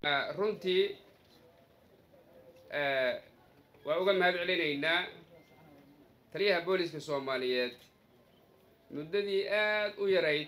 runtii waa uga mahad celinaynaa taliyaha booliska soomaaliyeed muddadii aad u yarayd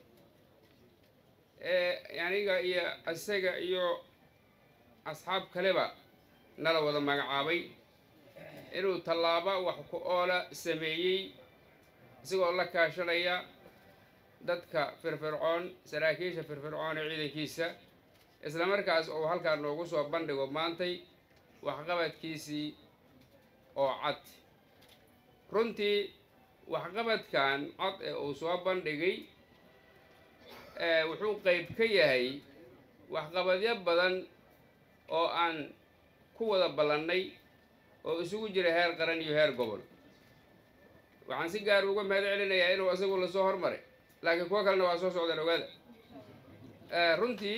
ee aniga iyo isaga iyo asxaab kaleba nala wada magacaabay inuu tallaabo wax ku oola sameeyey isagoo la kaashanaya dadka firfircoon saraakiisha firfircoon ee ciidankiisa isla markaas uu halkaa noogu soo bandhigo maantay waxqabadkiisii oo cad runtii waxqabadkan cad ee uu soo bandhigay wuxuu qayb ka yahay waxqabadyo badan oo aan ku wada ballannay oo isugu jira heer qaran iyo heer gobol waxaan si gaar uga mahad celinayaa inuu isagu lasoo hormaray laakiin kuwo kalena waa soo socdaan ogaada runtii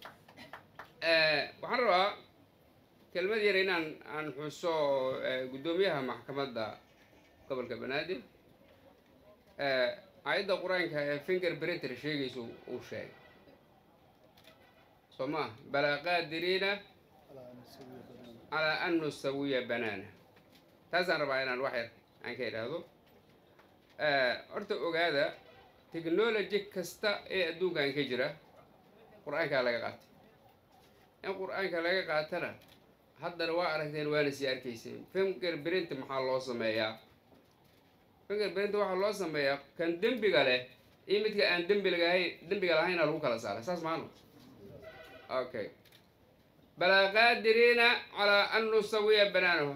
waxaan rabaa kelmad yar inaan aan xuso guddoomiyaha maxkamadda gobolka banaadir aayadda qur-aanka ee finger brinter sheegaysa uu sheegay soo maa balaa qaadiriina calaa an nusawiya banaana taasaan rabaa inaan wax yar aan ka idhaahdo horta ogaada technology kasta ee adduunkan ka jira qur-aankaa laga qaatay in qur-aanka laga qaatana haddana waa aragteen waana sii arkayseen finger brint maxaa loo sameeyaa finger brint waxaa loo sameeyaa kan dembiga leh iyo midka aan dembigahay dembiga lahayna lagu kala saaray saas maano okay balaa qaadiriina calaa an nusawiya banaanahu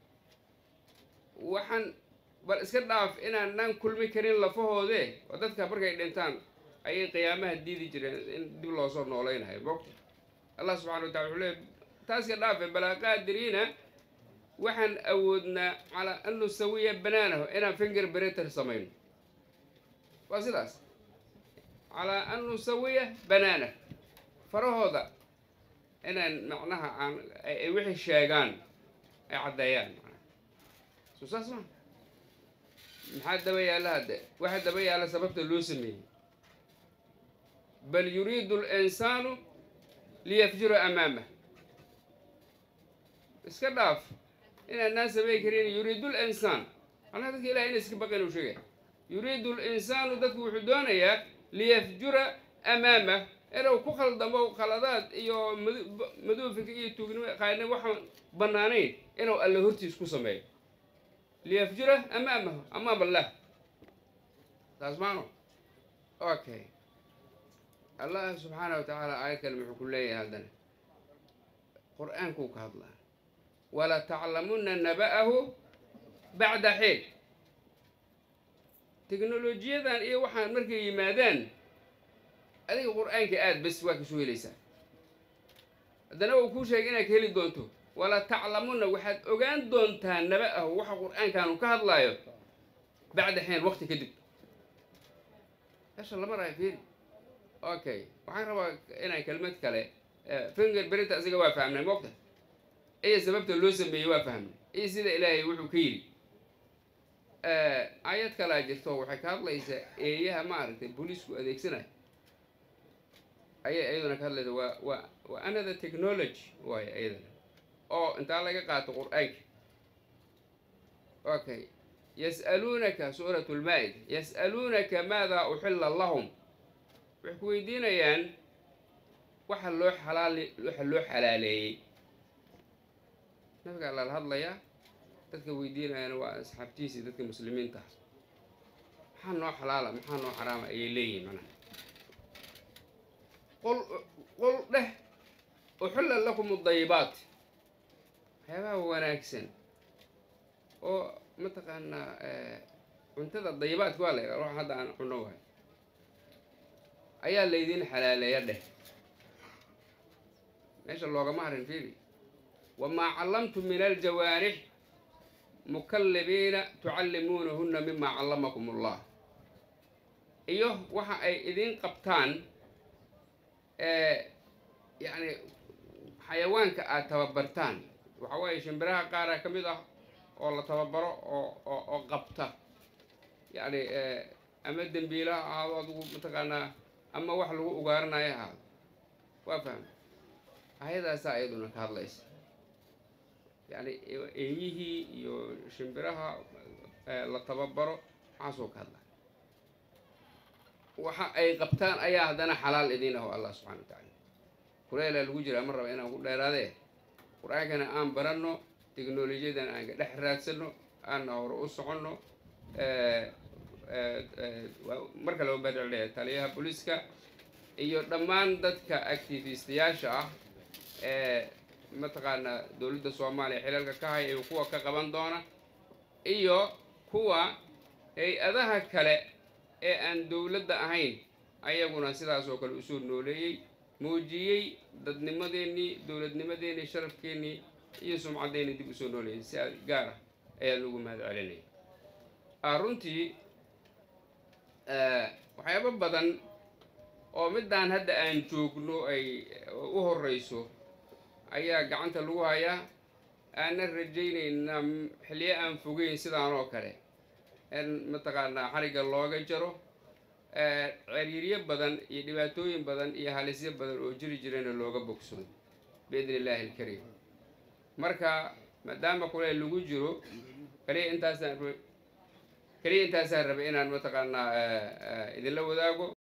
waxaan bal iska dhaaf inaanaan kulmi karin lafahoode oo dadka markay dhintaan ayay qiyaamaha diidi jireen in dib loosoo noolaynayo mogta allah subxana wa tacala wuxuu leey taas ka dhaafe balaa qaadiriina waxaan awoodnaa calaa an nusawiya banaanahu inaan finger breter samayno waa sidaas calaa an nusawiya banaana farahooda inaan macnaha aan ay wixii sheegaan ay caddeeyaan manaa soo saas ma maxaa daba yaalla hadde waxa daba yaalla sababta loo sameeyey bal yuriidu alinsaanu liyafjura amaamah iska dhaaf inaanaan samayn karin yuriidu linsaan macnaha dadka ilahay ina iska baqin uu sheegay yuriidu linsaanu dadku wuxuu doonayaa liyafjura amaamah inuu ku khaldamo khaladaad iyo maduufika iyo tuugnimo qaadnimo waxaan bannaanayn inuu alle hortiis ku sameeyo liyafjura amaamahu amaam allah taas maano okay allah subxaana wa tacaala aayad kale muxuu ku leeyahay haddana qur-aankuu ka hadlaa wala taclamunna naba'ahu bacda xiin teknolojiyadan iyo waxaan markay yimaadaan adiga qur-aanka aad bes waa kasoo helaysaa haddana uu kuu sheegay inaad ka heli doonto wala taclamunna waxaad ogaan doontaa naba'ahu waxa qur-aankaanu ka hadlaayo bacda xiin waqti kadib meesha lama raayo fiiri okay waxaan rabaa inaan kelmad kale finger berinta asiga waa fahmnay moogta iyo sababta loo sameeyey waa fahmnay iyo sida ilaahay wuxuu ka yidhi aayad kalaa jirto waxay ka hadlaysaa eeyaha maaragtay booliisku adeegsanayo ayay iyaduna ka hadlaysa waa waa waa another technology waayo iyadana oo intaa laga qaato qur-aanka okay yas'aluunaka suurat lmaa-ida yas'aluunaka maada uxilla lahum waxay ku weydiinayaan waxa loo xalaal waxa loo xalaaleeyey nabiga allala hadlayaa dadka weydiinayana waa asxaabtiisii dadka muslimiinta ah maxaa noo xalaala maxaa noo xaraama ayay leeyihiin macnaha qol qol dheh uxilla lakum adayibaat waxyaabaha wanaagsan oo mataqaanaa cuntada dayibaadka waa la yidhaha wax hadda aan cuno wahay ayaa laydin xalaaleeya dheh meesha loogama harin fiiri wamaa callamtum min aljawaarix mukallibiina tucallimuunahunna mimaa callamakum allah iyo waxa ay idin qabtaan yacni xayawaanka aada tababartaan waxa weeye shimbiraha qaara ka mid ah oo la tababaro oo oo oo qabta yacni ama dembiila ha ahaado adigu mataqaanaa ama wax lagu ugaaranayo ahaado waa fahma ayadaasaa iyaduna ka hadlaysa yacni eeyihii iyo shimbiraha la tababaro waxaasoo ka hadla waxa ay qabtaan ayaa haddana xalaal idiin ah oo allah subxana wa tacaala kuleelaa lagu jiraa ma raba inaan ku dheeraadee qur-aankana aan baranno teknolojiyadan aan ka dhex raadsanno aanna hore u soconno mar kale ubadceleya taliyaha booliiska iyo dhammaan dadka activistayaasha ah ee mataqaanaa dowladda soomaaliya xilalka ka haya iyo kuwa ka qaban doona iyo kuwa hay-adaha kale ee aan dowladda ahayn ayaguna sidaas oo kale usoo nooleeyey muujiyey dadnimadeennii dowladnimadeennii sharafkeennii iyo sumcaddeenii dib usoo nooleeyay si gaar ah ayaa lagu mahad celinaya runtii waxyaabo badan oo middaan hadda aan joogno ay u horreyso ayaa gacanta lagu hayaa aanan rajaynayna xilliyo aan fogeyn sidaan oo kale in mataqaanaa xarigga looga jaro ceriiryo badan iyo dhibaatooyin badan iyo halisyo badan oo jiri jirana looga bogsado biidni illaahi alkariim marka maadaama kuleel lagu jiro kaliya intaasaan kaliya intaasaan rabay inaan mataqaanaa idinla wadaago